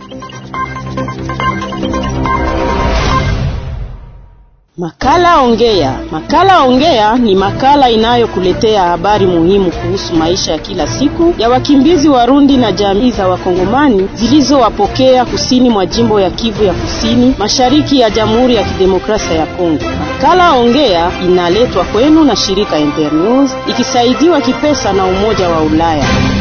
Makala Ongea. Makala Ongea ni makala inayokuletea habari muhimu kuhusu maisha ya kila siku ya wakimbizi Warundi na jamii za Wakongomani zilizowapokea kusini mwa jimbo ya Kivu ya Kusini, mashariki ya Jamhuri ya Kidemokrasia ya Kongo. Makala Ongea inaletwa kwenu na shirika Internews ikisaidiwa kipesa na Umoja wa Ulaya.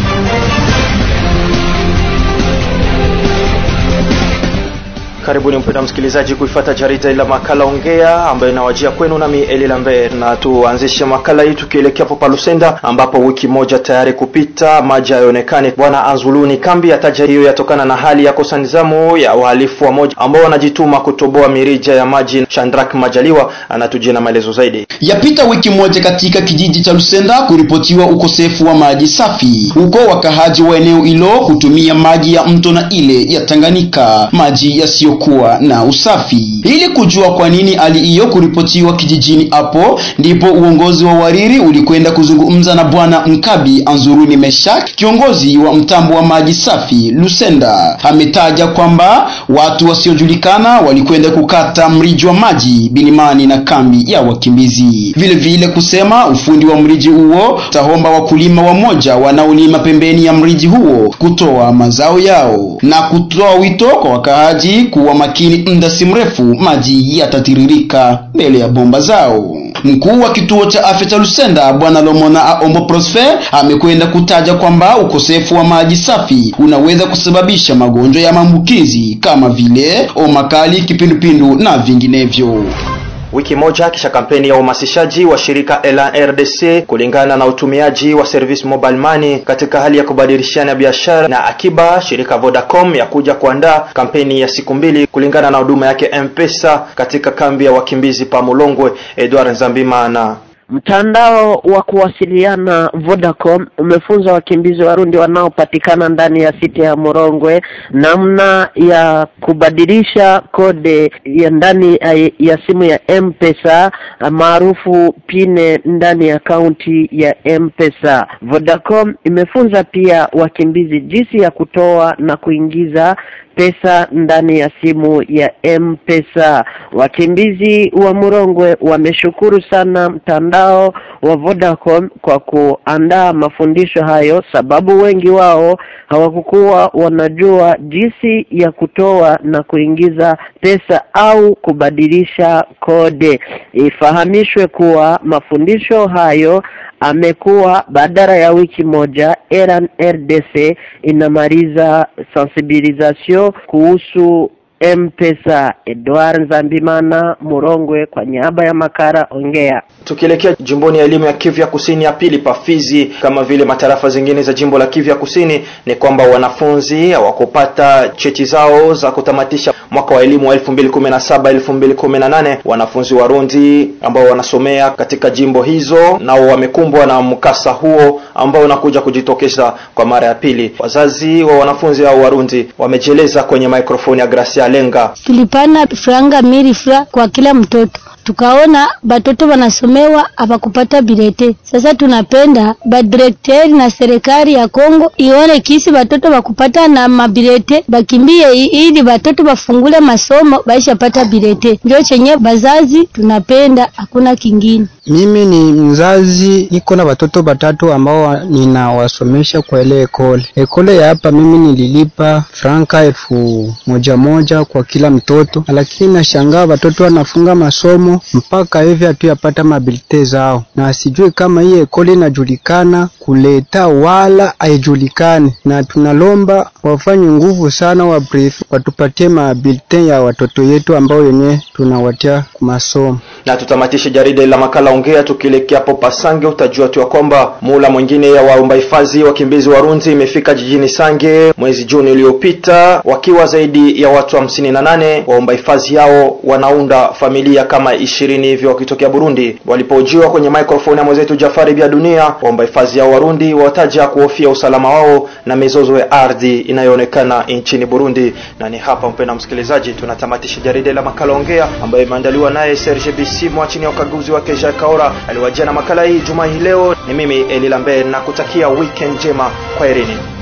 Karibuni mpenda msikilizaji kuifata jarida la makala ongea ambayo inawajia kwenu nami Eli Lambert, na tuanzishe makala hii tukielekea hapo Lusenda ambapo wiki moja tayari kupita maji hayaonekani. Bwana Anzuluni kambi yataja hiyo yatokana na hali ya kosa nizamu ya wahalifu wa moja ambao wanajituma kutoboa mirija ya maji. Chandrak Majaliwa anatujia na maelezo zaidi. Yapita wiki moja katika kijiji cha Lusenda kuripotiwa ukosefu wa maji safi, huko wakahaji wa eneo hilo kutumia maji ya mto na ile ya Tanganyika, maji yasiyo kuwa na usafi. Ili kujua kwa nini hali hiyo kuripotiwa kijijini hapo, ndipo uongozi wa Wariri ulikwenda kuzungumza na bwana Mkabi Anzuruni Meshak, kiongozi wa mtambo wa maji safi Lusenda. Ametaja kwamba watu wasiojulikana walikwenda kukata mriji wa maji Bilimani na kambi ya wakimbizi. Vile vile kusema ufundi wa mriji huo tahomba wakulima wamoja wanaolima pembeni ya mriji huo kutoa mazao yao na kutoa wito kwa wakaaji kuwa makini, muda si mrefu maji yatatiririka mbele ya bomba zao. Mkuu wa kituo cha afya cha Lusenda bwana Lomona Aombo Prosper amekwenda kutaja kwamba ukosefu wa maji safi unaweza kusababisha magonjwa ya maambukizi kama vile homa kali, kipindupindu na vinginevyo. Wiki moja kisha kampeni ya uhamasishaji wa shirika LRDC kulingana na utumiaji wa service mobile money katika hali ya kubadilishana biashara na akiba, shirika Vodacom ya kuja kuandaa kampeni ya siku mbili kulingana na huduma yake M-Pesa katika kambi ya wakimbizi pa Mulongwe. Edward Nzambimana Mtandao wa kuwasiliana Vodacom umefunza wakimbizi Warundi wanaopatikana ndani ya siti ya Morongwe namna ya kubadilisha kode ya ndani ya simu ya M-Pesa maarufu pine ndani ya akaunti ya M-Pesa. Vodacom imefunza pia wakimbizi jinsi ya kutoa na kuingiza pesa ndani ya simu ya M-Pesa. Wakimbizi wa Murongwe wameshukuru sana mtandao wa Vodacom kwa kuandaa mafundisho hayo, sababu wengi wao hawakukuwa wanajua jinsi ya kutoa na kuingiza pesa au kubadilisha kode. Ifahamishwe kuwa mafundisho hayo amekuwa badala ya wiki moja Eran RDC inamaliza sensibilisation kuhusu M-Pesa. Edward Nzambimana Murongwe kwa niaba ya Makara Ongea. Tukielekea jimboni ya elimu ya Kivu ya Kusini ya pili Pafizi, kama vile matarafa zingine za jimbo la Kivu ya Kusini, ni kwamba wanafunzi hawakupata cheti zao za kutamatisha mwaka wa elimu wa 2017 2018. Wanafunzi Warundi ambao wanasomea katika jimbo hizo nao wamekumbwa na mkasa huo ambao unakuja kujitokeza kwa mara ya pili. Wazazi wa wanafunzi hao Warundi wamejieleza kwenye maikrofoni ya Gracia Lenga. Tulipana franga miri fra kwa kila mtoto tukaona batoto wanasomewa hapakupata bilete. Sasa tunapenda badirekteri na serikali ya Kongo ione kisi batoto bakupata na mabilete bakimbie, ili batoto bafungule masomo baishapata bilete. Ndio chenye bazazi tunapenda, hakuna kingine. Mimi ni mzazi, niko na watoto batatu ambao ninawasomesha kwa ile ekole. Ekole ya hapa mimi nililipa franka elfu moja moja kwa kila mtoto, lakini nashangaa watoto wanafunga masomo mpaka hivi hatuyapata mabilite zao, na sijui kama hii ekole inajulikana kuleta wala haijulikani, na tunalomba wafanye nguvu sana wa brief watupatie mabilite ya watoto yetu ambao yenye tunawatia masomo. Na tutamatishe jarida la makala ongea tukielekea hapo Pasange. Utajua tu kwamba mula mwingine ya waomba hifadhi wakimbizi Warundi imefika jijini Sange mwezi Juni uliopita, wakiwa zaidi ya watu hamsini na nane. Waomba hifadhi hao wanaunda familia kama ishirini hivyo wakitokea Burundi. Walipojiwa kwenye microphone ya mwenzetu Jafari Bia Dunia, waomba hifadhi hao Warundi wataja kuhofia usalama wao na mizozo ya ardhi inayoonekana nchini Burundi. Na ni hapa, mpenda msikilizaji, tunatamatisha jarida la makala ongea ambayo imeandaliwa naye Serge Bisimwa chini ya ukaguzi wake Jacques Kaora. Aliwajia na makala hii juma hii leo. Ni mimi Eli Lambert na kutakia weekend njema. Kwaherini.